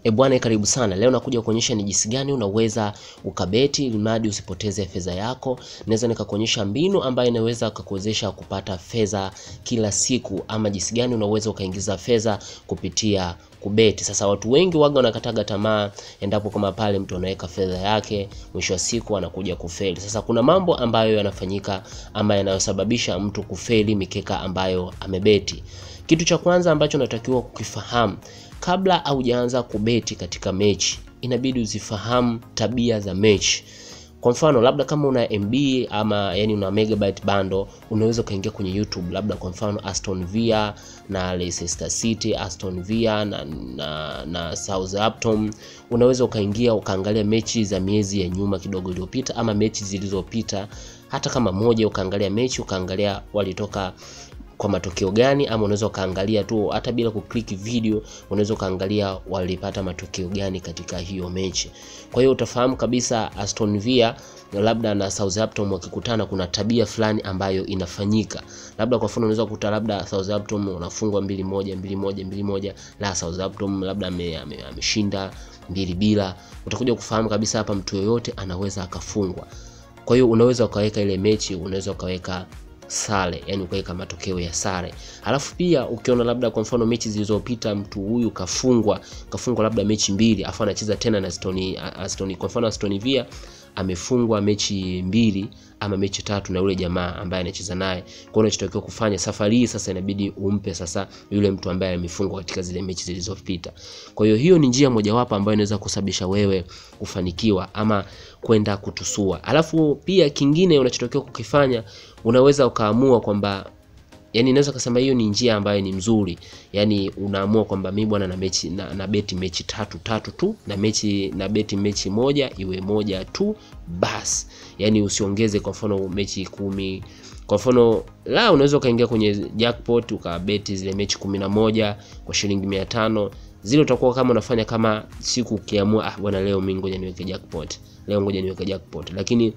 E bwana, karibu sana. Leo nakuja kuonyesha ni jinsi gani unaweza ukabeti ili mradi usipoteze fedha yako. Naweza nikakuonyesha mbinu ambayo inaweza kukuwezesha kupata fedha kila siku, ama jinsi gani unaweza ukaingiza fedha kupitia kubeti. Sasa watu wengi waga wanakataga tamaa endapo kama pale mtu anaweka fedha yake, mwisho wa siku anakuja kufeli. Sasa kuna mambo ambayo yanafanyika ama yanayosababisha mtu kufeli mikeka ambayo amebeti. Kitu cha kwanza ambacho unatakiwa kukifahamu kabla haujaanza kubeti katika mechi, inabidi uzifahamu tabia za mechi. Kwa mfano labda kama una MB ama yani una megabyte bundle, unaweza ukaingia kwenye YouTube, labda kwa mfano Aston Villa na Leicester City, Aston Villa na, na, na Southampton. Unaweza ukaingia ukaangalia mechi za miezi ya nyuma kidogo iliyopita, ama mechi zilizopita, hata kama moja, ukaangalia mechi ukaangalia walitoka kwa matokeo gani, ama unaweza ukaangalia tu hata bila kuklik video, unaweza ukaangalia walipata matokeo gani katika hiyo mechi. Kwa hiyo utafahamu kabisa Aston Villa labda na Southampton wakikutana, kuna tabia fulani ambayo inafanyika. Labda kwa mfano unaweza kukuta labda Southampton unafungwa mbili moja mbili moja mbili moja, la Southampton labda ameshinda mbili bila. Utakuja kufahamu kabisa hapa mtu yoyote anaweza akafungwa. Kwa hiyo unaweza ukaweka ile mechi, unaweza ukaweka sare yani ukaweka matokeo ya sare. Halafu pia ukiona labda kwa mfano mechi zilizopita mtu huyu kafungwa kafungwa labda mechi mbili, afu anacheza tena na Aston Aston, kwa mfano Aston Villa amefungwa mechi mbili ama mechi tatu na yule jamaa ambaye anacheza naye. Kwa hiyo unachotakiwa kufanya safari hii sasa, inabidi umpe sasa yule mtu ambaye amefungwa katika zile mechi zilizopita. Kwa hiyo hiyo ni njia mojawapo ambayo inaweza kusababisha wewe kufanikiwa ama kwenda kutusua. Alafu pia kingine unachotakiwa kukifanya, unaweza ukaamua kwamba yani naweza kusema hiyo ni njia ambayo ni mzuri. Yani unaamua kwamba mimi bwana na mechi na, na beti mechi tatu tatu tu na mechi na beti mechi moja iwe moja tu basi, yani usiongeze kwa mfano mechi kumi. Kwa mfano la unaweza ukaingia kwenye jackpot ukabeti zile mechi kumi na moja kwa shilingi mia tano zile utakuwa kama unafanya kama siku ukiamua, ah bwana, leo mimi ngoja niweke jackpot, leo ngoja niweke jackpot, lakini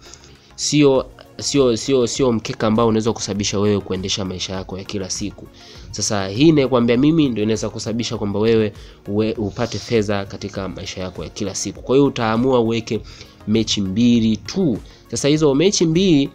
sio sio sio sio mkeka ambao unaweza kusababisha wewe kuendesha maisha yako ya kila siku. Sasa hii nakwambia mimi ndio inaweza kusababisha kwamba wewe uwe, upate fedha katika maisha yako ya kila siku. Kwa hiyo utaamua uweke mechi mbili tu. Sasa hizo mechi mbili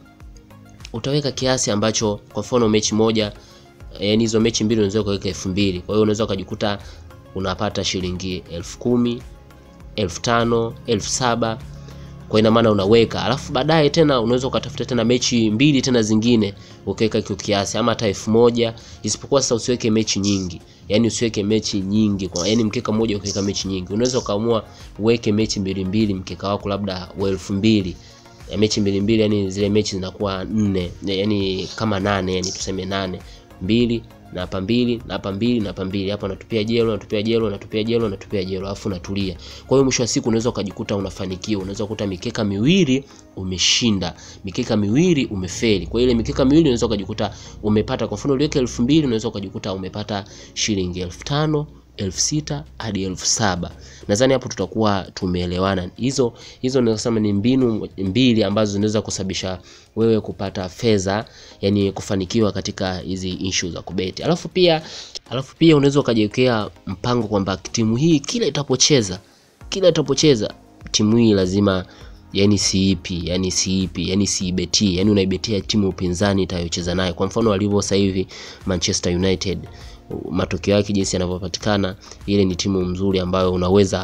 utaweka kiasi ambacho, kwa mfano mechi moja, yani hizo mechi mbili unaweza kuweka elfu mbili. Kwa hiyo unaweza ukajikuta unapata shilingi elfu kumi, elfu tano, elfu saba kwa ina maana unaweka, alafu baadaye tena unaweza ukatafuta tena mechi mbili tena zingine ukaweka hiyo kiasi, ama hata elfu moja isipokuwa sasa usiweke mechi nyingi, yani usiweke mechi nyingi kwa yani mkeka mmoja ukaweka mechi nyingi. Unaweza ukaamua uweke mechi mbili mbili, mkeka wako labda wa elfu mbili ya mechi mbili mbili, yani zile mechi zinakuwa nne, yani kama nane, yani tuseme nane mbili na hapa mbili na hapa mbili na hapa mbili, hapa unatupia jelo, unatupia jelo, unatupia jelo, unatupia jelo, alafu unatulia. Kwa hiyo mwisho wa siku unaweza ukajikuta unafanikiwa, unaweza kukuta mikeka miwili umeshinda, mikeka miwili umefeli. Kwa ile mikeka miwili unaweza ukajikuta umepata, kwa mfano uliweka elfu mbili unaweza ukajikuta umepata shilingi elfu tano elfu sita hadi elfu saba. Nadhani hapo tutakuwa tumeelewana. Hizo hizo nasema ni mbinu mbili ambazo zinaweza kusababisha wewe kupata fedha, yani kufanikiwa katika hizi issue za kubeti. Alafu pia alafu pia unaweza ukajiwekea mpango kwamba timu hii kila itapocheza kila itapocheza timu hii lazima yani siipi yani siipi yani siibeti, yani unaibetia timu upinzani itayocheza nayo. Kwa mfano walivyo sasa hivi Manchester United matokeo yake jinsi yanavyopatikana, ile ni timu nzuri ambayo unaweza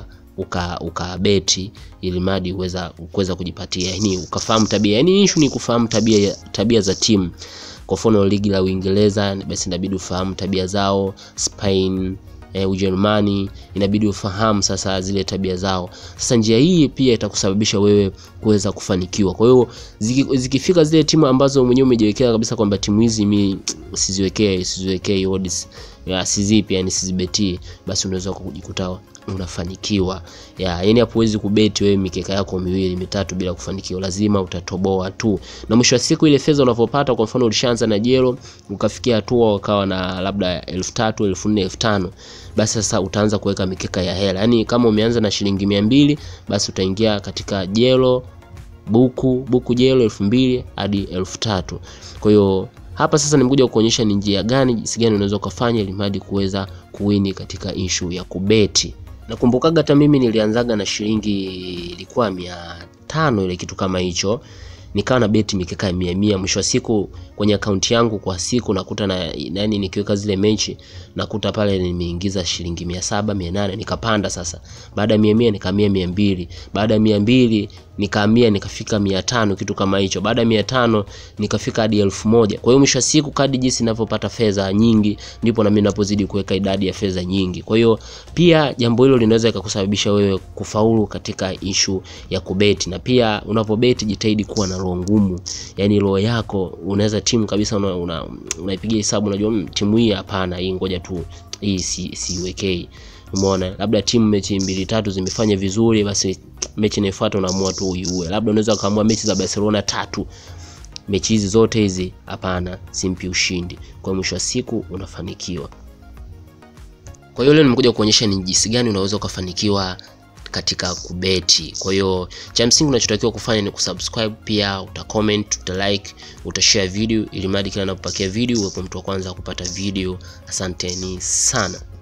ukabeti uka ili madi uweza kuweza kujipatia, yani ukafahamu tabia. Yani issue ni kufahamu tabia tabia za timu. Kwa mfano ligi la Uingereza, basi inabidi ufahamu tabia zao. Spain eh, Ujerumani inabidi ufahamu sasa zile tabia zao. Sasa njia hii pia itakusababisha wewe kuweza kufanikiwa. Kwa hiyo ziki, zikifika zile timu ambazo mwenyewe umejiwekea kabisa kwamba timu hizi mi siziwekee siziwekee odds ya sizipi, yani sizibetii, basi unaweza kujikuta unafanikiwa ya yani, hapo huwezi kubeti wewe mikeka yako miwili mitatu bila kufanikiwa, lazima utatoboa tu, na mwisho wa siku ile fedha unavyopata, kwa mfano ulishaanza na jelo ukafikia hatua ukawa na labda elfu tatu elfu nne elfu tano basi sasa utaanza kuweka mikeka ya hela. Yani kama umeanza na shilingi mia mbili basi utaingia katika jelo buku buku jelo elfu mbili hadi elfu tatu kwa hiyo hapa sasa nimekuja kuonyesha ni njia gani jinsi gani unaweza ukafanya ili mradi kuweza kuwini katika issue ya kubeti. nakumbukaga hata mimi nilianzaga na shilingi ilikuwa mia tano ile kitu kama hicho nikawa na beti mikeka ya mia mia mwisho wa siku kwenye akaunti yangu kwa siku nakuta na yani nikiweka zile mechi nakuta pale nimeingiza shilingi mia saba mia nane nikapanda sasa baada ya mia mia nikahamia mia mbili baada ya mia mbili nikahamia nikafika mia tano kitu kama hicho baada ya mia tano nikafika hadi elfu moja kwa hiyo mwisho wa siku kadi jinsi ninavyopata fedha nyingi ndipo nami napozidi kuweka idadi ya fedha nyingi kwa hiyo pia jambo hilo linaweza ikakusababisha wewe kufaulu katika ishu ya kubeti na pia unapobeti jitahidi kuwa na roho ngumu yani roho yako unaweza timu kabisa unaipigia una, una hesabu unajua "Mm, timu hii hapana hii ngoja tu hii si siwekei umeona labda timu mechi mbili tatu zimefanya vizuri basi mechi inayofuata unaamua tu uiue labda unaweza ukaamua mechi za barcelona tatu mechi hizi zote hizi hapana simpi ushindi kwa mwisho wa siku unafanikiwa kwa hiyo leo nimekuja kuonyesha ni jinsi gani unaweza ukafanikiwa katika kubeti kwa hiyo cha msingi unachotakiwa kufanya ni kusubscribe pia utacomment utalike utashare video ili mradi kila napopakia video uwepo mtu wa kwanza kupata video asanteni sana